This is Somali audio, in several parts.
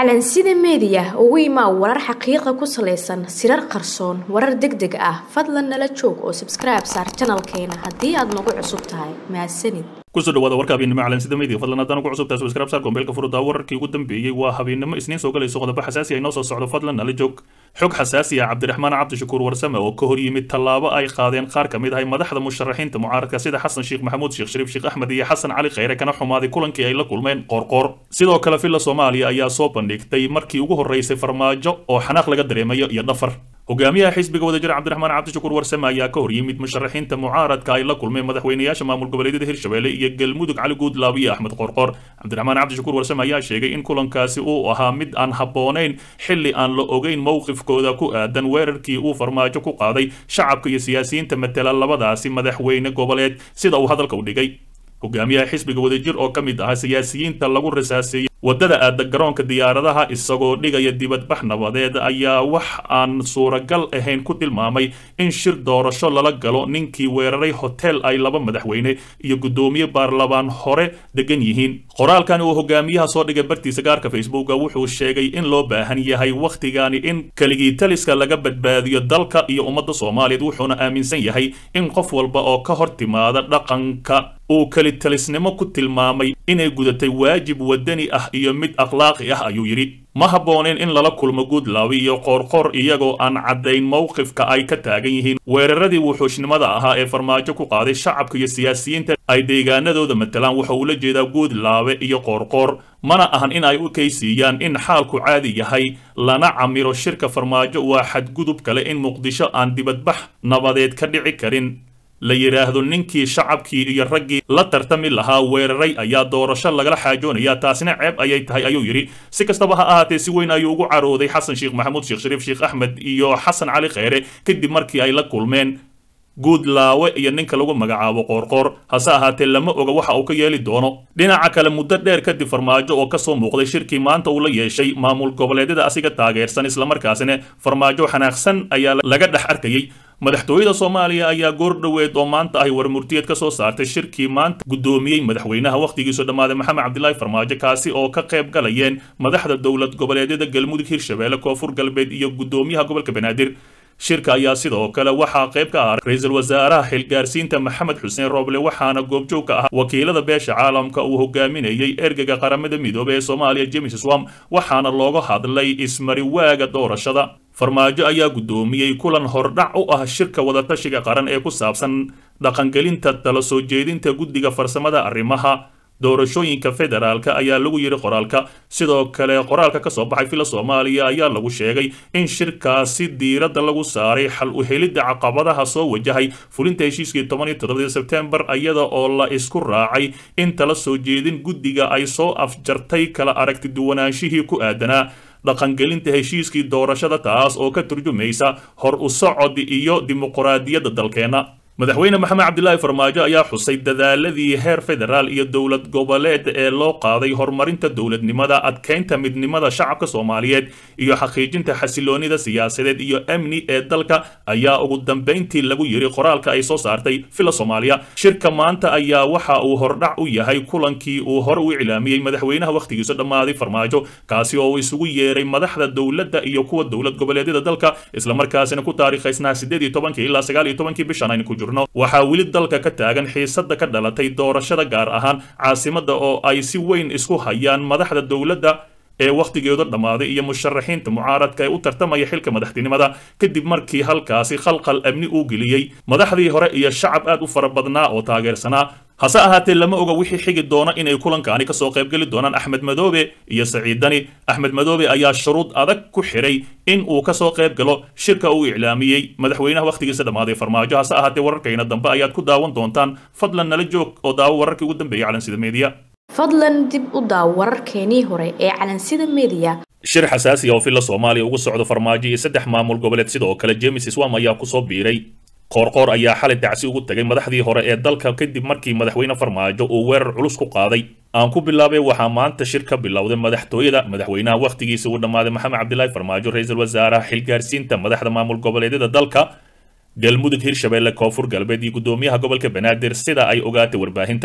calansida meediya ugu imaa warar xaqiiqa ku salaysan sirar qarsoon warar deg deg ah fadlan nala joog oo sabskribe saar janalkeena haddii aad nagu cusub tahay mahadsanid kusoo dhawaada warka habeennimo calansida media fadlan haddana ku cusubtahay subscribe saar gombeelka furudaa wararkii ugu dambeeyey waa habeennimo isniin soo galayso qodobo xasaasi ay noo soo socdo fadlan nala joog xog xasaasi ah cabdiraxmaan cabdishakuur warsame oo ka hor yimid tallaabo ay qaadeen qaar ka mid ahay madaxda musharaxiinta mucaaradka sida xasan sheekh maxamuud sheekh shariif sheekh axmed iyo xasan cali kheyre kana xumaaday kulankii ay la kulmeen qoorqoor sidoo kale villa soomaaliya ayaa soo bandhigtay markii ugu horreysay farmaajo oo xanaaq laga dareemayo iyo dhafar hogaamiyaha xisbiga wadajir cabdiraxmaan cabdishakuur warsame ayaa ka hor yimid musharaxiinta mucaaradka ay la kulmeen madaxweynayaasha maamul goboleedyada hirshabelle iyo galmudug cali guudlaab iyo axmed qoorqoor cabdiraxmaan cabdishakuur warsame ayaa sheegay in kulankaasi uu ahaa mid aan habboonayn xilli aan la ogeyn mowqifkooda ku aadan weerarkii uu farmaajo ku qaaday shacabka iyo siyaasiyiinta matela labadaasi madaxweyne goboleed sida uu hadalka u dhigay hogaamiyaha xisbiga wadajir oo ka mid ahaa siyaasiyiinta lagu rasaaseeyey waddada aada garoonka diyaaradaha isagoo dhigaya dibadbax nabadeed ayaa wax aan suuragal ahayn ku tilmaamay in shir doorasho lala galo ninkii weeraray hotel ay laba madaxweyne iyo guddoomiye baarlamaan hore degan yihiin qoraalkan uu hogaamiyaha soo dhigay bartiisa gaarka facebooka wuxuu sheegay in loo baahan yahay wakhtigani in keligii taliska laga badbaadiyo dalka iyo ummadda soomaaliyeed wuxuuna aaminsan yahay in qof walba oo ka hor timaada dhaqanka uu kelitalisnimo ku tilmaamay inay gudatay waajib wadani ah iyo mid akhlaaqi ah ayuu yidhi ma habbooneen in lala kulmo guudlaawi iyo qoorqoor iyagoo aan caddayn mowqifka ay ka taagan yihiin weeraradii wuxuushnimada ahaa ee farmaajo ku qaaday shacabka iyo siyaasiyiinta ay deegaanadooda matalaan waxa uu la jeedaa guudlaawe iyo qoorqoor mana ahan in ay u kaysiiyaan in xaalku caadi yahay lana camiro shirka farmaajo waa xadgudub kale in muqdisho aan dibadbax nabadeed ka dhici karin la yidhaahdo ninkii shacabkii iyo raggii la tartami lahaa weeraray ayaa doorasho lagala xaajoonaya taasina ceeb ayay tahay ayuu yidhi si kastaba ha ahaatee si weyn ayuu ugu carooday xasan sheekh maxamuud sheekh shariif sheekh axmed iyo xasan cali kheyre kadib markii ay la kulmeen guudlaawe iyo ninka lagu magacaabo qoorqoor hase ahaatee lama oga waxa uu ka yeeli doono dhinaca kale muddo dheer kadib farmaajo oo kasoo muuqday shirkii maanta uu la yeeshay maamul goboleedyada asiga taageersan islamarkaasina farmaajo xanaaqsan ayaa laga dhex arkayay madaxtooyada soomaaliya ayaa goor dhoweed oo maanta ahy warmurtiyeed ka soo saartay shirkii maanta guddoomiyey madaxweynaha wakhtigiisu dhammaaday maxamed cabdilaahi farmaajo kaasi oo ka qayb galayeen madaxda dowlad goboleedyada galmudug hirshabelle koonfur galbeed iyo guddoomiyaha gobolka banaadir shirka ayaa sidoo kale waxaa qayb ka ah ra-iisul wasaaraha xilgaarsiinta maxamed xuseen rooble waxaana goobjoog ka ah wakiilada beesha caalamka uu hogaaminayey ergega qaramada midoobey ee soomaaliya james swam waxaana looga hadlay ismariwaaga doorashada farmaajo ayaa guddoomiyey kulan hordhac u ah shirka wadatashiga qaran ee ku saabsan dhaqangelinta tala soo jeedinta guddiga farsamada arrimaha doorashooyinka federaalka ayaa lagu yidhi qoraalka sidoo kale qoraalka ka soo baxay fila soomaaliya ayaa lagu sheegay in shirkaasi diiradda lagu saaray xal u helidda caqabadaha soo wajahay fulinta heshiiskii toban iyo toddobadii sebtembar iyada oo la isku raacay in tala soo jeedin guddiga ay soo afjartay kala aragti duwanaanshihii ku aadanaa dhaqangelinta heshiiskii doorashada taas oo ka turjumaysa hor u socod iyo dimuqraadiyadda dalkeenna madaxweyne maxamed cabdilaahi farmaajo ayaa xusay dadaaladii heer federaal iyo dowlad goboleed ee loo qaaday horumarinta dowladnimada adkeynta midnimada shacabka soomaaliyeed iyo xaqiijinta xasiloonida siyaasadeed iyo amni ee dalka ayaa ugu dambayntii lagu yidhi qoraalka ay soo saartay villa soomaaliya shirka maanta ayaa waxa uu hordhac u yahay kulankii uu hore u iclaamiyey madaxweynaha wakhtigiisu dhammaaday farmaajo kaasi oo uu isugu yeeray madaxda dowladda iyo kuwa dowlad goboleedyada dalka islamarkaasina ku taariikhaysnaa sideed iyo tobankii ilaa sagaal iyo tobankii bishan aynu ku jirno waxaa weli dalka ka taagan xiisadda ka dhalatay doorashada gaar ahaan caasimadda oo ay si weyn isku hayaan madaxda dowladda ee wakhtigeedu dhammaaday iyo musharaxiinta mucaaradka ee u tartamaya xilka madaxtinimada kadib markii halkaasi khalqal amni uu geliyey madaxdii hore iyo shacab aad u fara badnaa oo taageersanaa hase ahaatee lama oga wixii xigi doona inay kulankaani kasoo qaybgeli doonaan axmed madoobe iyo saciidani axmed madoobe ayaa shuruud adag ku xiray in uu kasoo qayb galo shirka uu iclaamiyey madaxweynaha wakhtigiisa dhammaaday farmaajo hase ahaatee wararkayna dambe ayaad ku daawan doontaan fadlan nala joog oo daawo wararkii ugu dambeeyay calansida media fadlan dib u daaw wararkeenii hore ee calansida media shir xasaasi oo villa soomaaliya ugu socdo farmaajo iyo saddex maamul goboleed sidoo kale james swam ayaa kusoo biiray qoorqoor ayaa xalay dacsi ugu tegay madaxdii hore ee dalka kadib markii madaxweyne farmaajo uu weerar culus ku qaaday aan ku bilaabay waxaa maanta shir ka bilowday madaxtooyada madaxweynaha wakhtigiisa uu dhammaaday maxamed cabdilaahi farmaajo ra-iisul wasaaraha xilgaarsiinta madaxda maamul goboleedyada dalka galmudug hirshabelle koonfur galbeed iyo guddoomiyaha gobolka banaadir sida ay ogaatay warbaahinta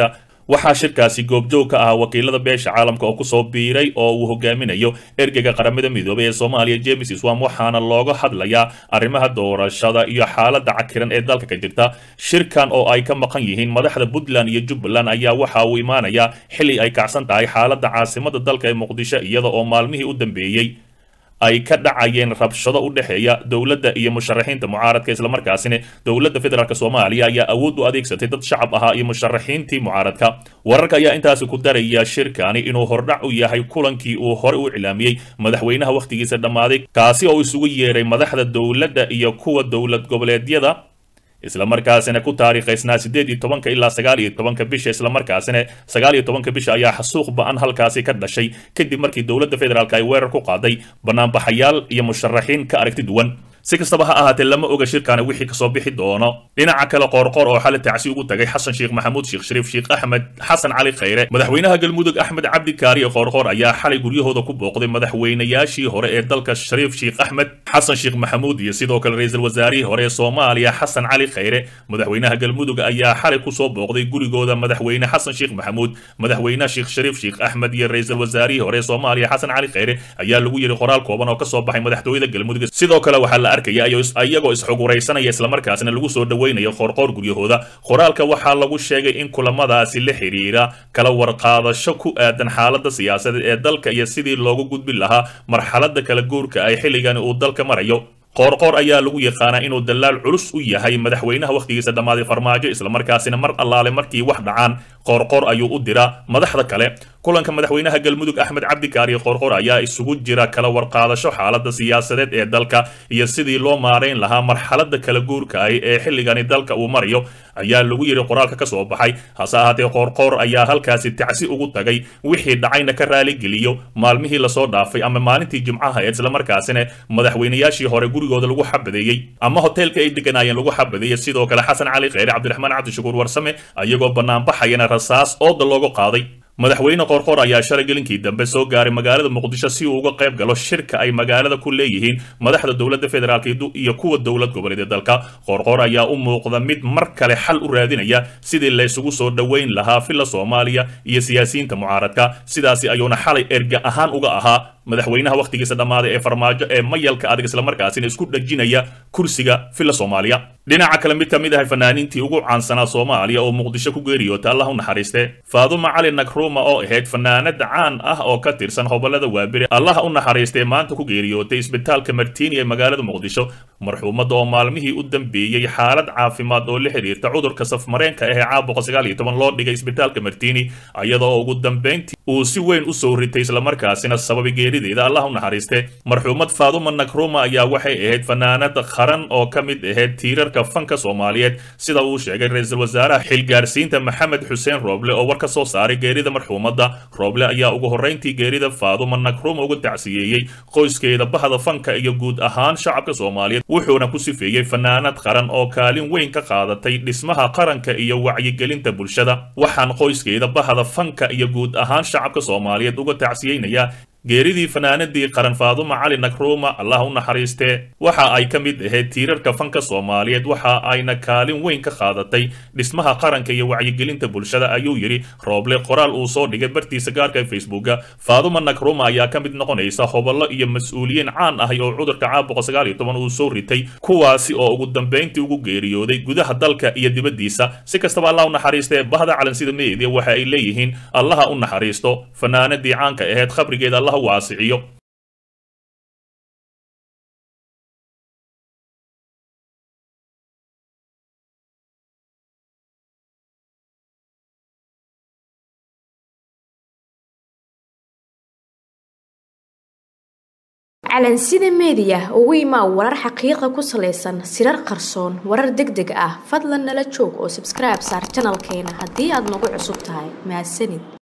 waxaa shirkaasi goobjoog ka ahaa wakiilada beesha caalamka oo kusoo biiray oo uu hogaaminayo ergeyga qaramada midoobay ee soomaaliya james iswam waxaana looga hadlayaa arrimaha doorashada iyo xaaladda cakiran ee dalka ka jirta shirkan oo ay ka maqan yihiin madaxda puntland iyo jubbaland ayaa waxa uu imaanayaa xili ay kacsan tahay xaaladda caasimada dalka ee muqdisho iyada oo maalmihii u dambeeyey ay ka dhacayeen rabshado u dhexeeya dowladda iyo musharaxiinta mucaaradka islamarkaasina dowladda federaalk soomaaliya ayaa awood u adeegsatay dad shacab ahaa iyo musharaxiintii mucaaradka wararka ayaa intaasi ku daraya shirkani inuu hordhac u yahay kulankii uu hore u iclaamiyey madaxweynaha wakhtigiisa dhammaaday kaasi oo isugu yeeray madaxda dowladda iyo kuwa dowlad goboleedyada islamarkaasina ku taariikhaysnaa siddeed iyo tobanka ilaa sagaal iyo tobanka bisha islamarkaasina sagaal iyo tobanka bisha ayaa xasuuq ba-an halkaasi ka dhashay kadib markii dowladda federaalk ay weerar ku qaaday banaanbaxayaal iyo musharaxiin ka aragti duwan si kastaba ha ahaatee lama oga shirkaani wixii kasoo bixi doono dhinaca kale qoorqoor oo xali tacsi ugu tagay xasan sheekh maxamuud sheekh shariif sheekh axmed xasan cali khayre madaxweynaha galmudug axmed cabdi kaariye qoorqoor ayaa xalay guryahooda ku booqday madaxweynayaashii hore ee dalka shariif sheekh axmed xasan sheekh maxamuud iyo sidoo kale ra-iisul wasaarihii hore ee soomaaliya xasan cali khayre madaxweynaha galmudug ayaa xalay kusoo booqday gurigooda madaxweyne xasan sheekh maxamuud madaxweyne sheekh shariif sheekh axmed iyo ra-iisul wasaarihii hore ee soomaaliya xasan cali khayre ayaa lagu yiri qoraal kooban oo kasoo baxay madaxtooyada galmudug sidoo kale waxaa la arkaya iyagoo isxuguraysanaya islamarkaasina lagu soo dhoweynayo qoorqoor guryahooda qoraalka waxaa lagu sheegay in kulamadaasi la xiriira kala warqaadasho ku aadan xaaladda siyaasadeed ee dalka iyo sidii loogu gudbin lahaa marxaladda kala guurka ay xilligani uu dalka marayo qoorqoor ayaa lagu yaqaanaa inuu dalaal culus u yahay madaxweynaha wakhtigiisa dhammaaday farmaajo islamarkaasina mar allaale markii wax dhacaan qoorqoor ayuu u diraa madaxda kale kulanka madaxweynaha galmudug axmed cabdi kaariye qoorqoor ayaa isugu jira kala warqaadasho xaaladda siyaasadeed ee dalka iyo sidii loo maarayn lahaa marxaladda kala guurka ah ee xilligani dalka uu marayo ayaa lagu yidhi qoraalka ka soo baxay hase ahaatee qoorqoor ayaa halkaasi tacsi ugu tagay wixii dhacayna ka raaligeliyo maalmihii lasoo dhaafay ama maalintii jimcaha ee islamarkaasina madaxweynayaashii hore gurigooda lagu xabadeeyey ama hoteelka ay deganaayeen lagu xabadeeyey sidoo kale xasan cali kheyre cabdiraxmaan cabdishakuur warsame ayagoo banaanbaxayana rasaas ooda looga qaaday madaxweyne qoorqoor ayaa shalay gelinkii dambe soo gaaray magaalada muqdisho si uu uga qayb galo shirka ay magaalada ku leeyihiin madaxda dowladda federaalk iyo kuwa dowlad goboleed ee dalka qoorqoor ayaa u muuqda mid mar kale xal u raadinaya sidii laysugu soo dhoweyn lahaa filla soomaaliya iyo siyaasiyiinta mucaaradka sidaasi ayuuna xalay erga ahaan uga ahaa madaxweynaha wakhtigiisa dhammaaday ee farmaajo ee mayalka adag islamarkaasina isku dhajinaya kursiga filla soomaaliya dhinaca kale mid ka mid ahay fanaaniintii ugu caansanaa soomaaliya oo muqdisho ku geeriyoota allah u naxariiste faaduma cali nagruma oo ahayd fanaanad caan ah oo ka tirsan hobolada waabire allah u naxariistee maanta ku geeriyootay isbitaalka martiini ee magaalada muqdisho marxuumadda oo maalmihii u dambeeyey xaalad caafimaad oo la xiriirta cudurka safmareenka ah ee caabuqa sagaal iyo toban loo dhigay isbitaalka martiini iyadoo ugu dambeyntii uu si weyn u soo ritay islamarkaasina sababay geerideeda allah u naxariiste marxuumad faaduma nagruma ayaa waxay ahayd fanaanad qaran oo ka mid ahayd tiirarka fanka soomaaliyeed sida uu sheegay ra-iisul wasaaraha xilgaarsiinta maxamed xuseen rooble oo war ka soo saaray geerida marxuumadda rooble ayaa ugu horreyntii geerida faaduma nagruma uga tacsiyeeyey qoyskeeda bahda fanka iyo guud ahaan shacabka soomaaliyeed wuxuuna ku sifeeyey fanaanad qaran oo kaalin weyn ka qaadatay dhismaha qaranka iyo wacyigelinta bulshada waxaan qoyskeeda bahda fanka iyo guud ahaan shacabka soomaaliyeed uga tacsiyeynayaa geeridii fanaanadii qaran faaduma cali nagruma allah u naxariistee waxa ay ka mid ahayd tiirarka fanka soomaaliyeed waxa ayna kaalin weyn ka qaadatay dhismaha qaranka iyo wacyigelinta bulshada ayuu yidhi rooble qoraal uu soo dhigay bartiisa gaarka ee facebooka faaduma nagruma ayaa ka mid noqonaysa hobollo iyo mas-uuliyiin caan ahay oo cudurka caabuqa sagaal iyo toban uu soo ritay kuwaasi oo ugu dambeyntii ugu geeriyooday gudaha dalka iyo dibaddiisa si kastaba allah u naxariistee bahda calansida meedia waxa ay leeyihiin allaha u naxariisto fanaanadii caanka ahayd khabrigeeda allah waasiciyo calansida meediya ugu imaa warar xaqiiqa ku salaysan sirar qarsoon warar deg deg ah fadlan nala joog oo sabskribe saar janalkeena haddii aad nagu cusub tahay mahadsanid